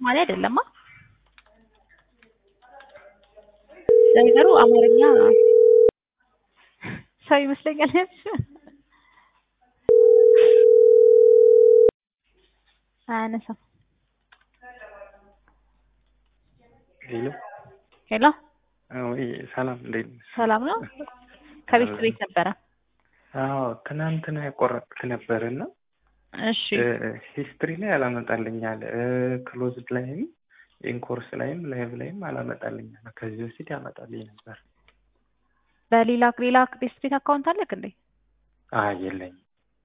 ሶማሌ አይደለማ። ለነገሩ አማርኛ ሰው ይመስለኛል። አያነሳም። ሄሎ ሄሎ ወይ ሰላም፣ እንዴት ነሽ? ሰላም ነው። ከቤት ቤት ነበረ። አዎ ትናንትና የቆረጥክ ነበር እና እሺ ሂስትሪ ላይ አላመጣልኛል፣ ክሎዝድ ላይም ኢንኮርስ ላይም ላይቭ ላይም አላመጣልኛል። ከዚህ በፊት ያመጣልኝ ነበር። በሌላ ሌላ ቤት ቤት አካውንት አለክ እንዴ? አይ የለኝም።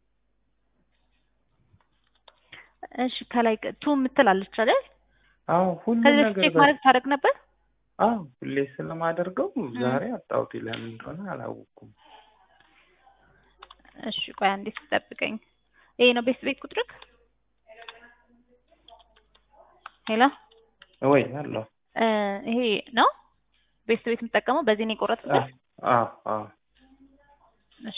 እሺ ከላይ ቱ የምትል አለች አይደል? አዎ ሁሉ ከዚህ በፊት ነገር ቼክ ማድረግ ታደርግ ነበር? አዎ ሁሌ ስለማደርገው ዛሬ አጣሁት። ለምን እንደሆነ አላወኩም። እሺ ቆይ አንዴ ትጠብቀኝ። ይሄ ነው ቤት ቤት ቁጥርክ? ሄሎ ወይ አለሁ። እ ይሄ ነው ቤት ቤት የምጠቀመው በዚህ ነው የቆረጥኩት? አዎ አዎ እሺ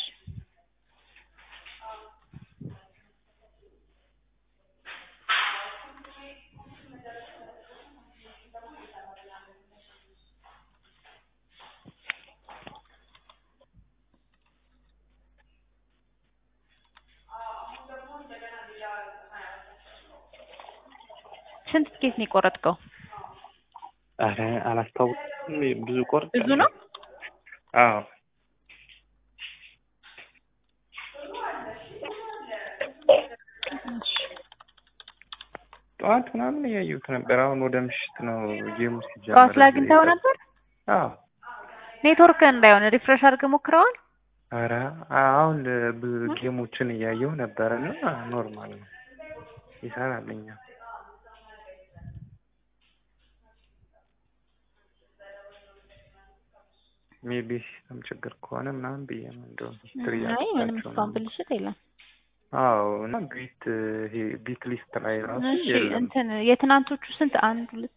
ስንት ትኬት ነው የቆረጥከው? አረ አላስታውቅም። ብዙ ቆርጥ ብዙ ነው? አዎ እሺ ጠዋት ምናምን እያየሁት ነበር። አሁን ወደ ምሽት ነው ጌሙ ሲጀምር። ጠዋት ላይ አግኝተኸው ነበር? አዎ ኔትወርክ እንዳይሆን ሪፍሬሽ አድርገህ ሞክረዋል? አረ አሁን ብዙ ጌሞችን እያየሁ ነበር እና ኖርማል ነው ይሰራልኛል። ሜቢ ሲስተም ችግር ከሆነ ምናምን ብዬ ነው እንደውም ሂስትሪ አይ ምንም ያደረጋቸው እስካሁን ነው። ብልሽት የለም። አዎ እና ቢት ይሄ ቢት ሊስት ላይ ራሱ እሺ የለም። እንትን የትናንቶቹ ስንት አንድ ሁለት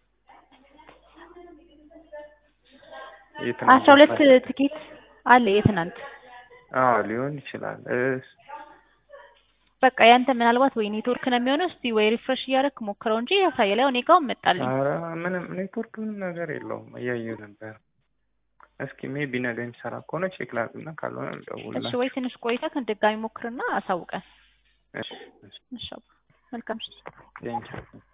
የትናንት አስራ ሁለት ማለት- ትኬት አለ የትናንት አዎ ሊሆን ይችላል። እስ- በቃ ያንተ ምናልባት ወይ ኔትወርክ ነው የሚሆነው። እስቲ ወይ ሪፍሬሽ እያደረክ ሞክረው እንጂ ያሳያል። ያው እኔ ጋር መጣልኝ። ኧረ ምንም ኔትወርክ ምንም ነገር የለውም። እያየሁ ነበር። እስኪ ሜቢ ነገ የሚሰራ ከሆነ ቼክ ላድርግና ካልሆነ እሺ እደውልላችሁ። ወይ ትንሽ ቆይተህ ድጋሚ ሞክርና አሳውቀን። እሺ እሺ እሺ አባ፣ መልካም ምሽት። ቴንኪው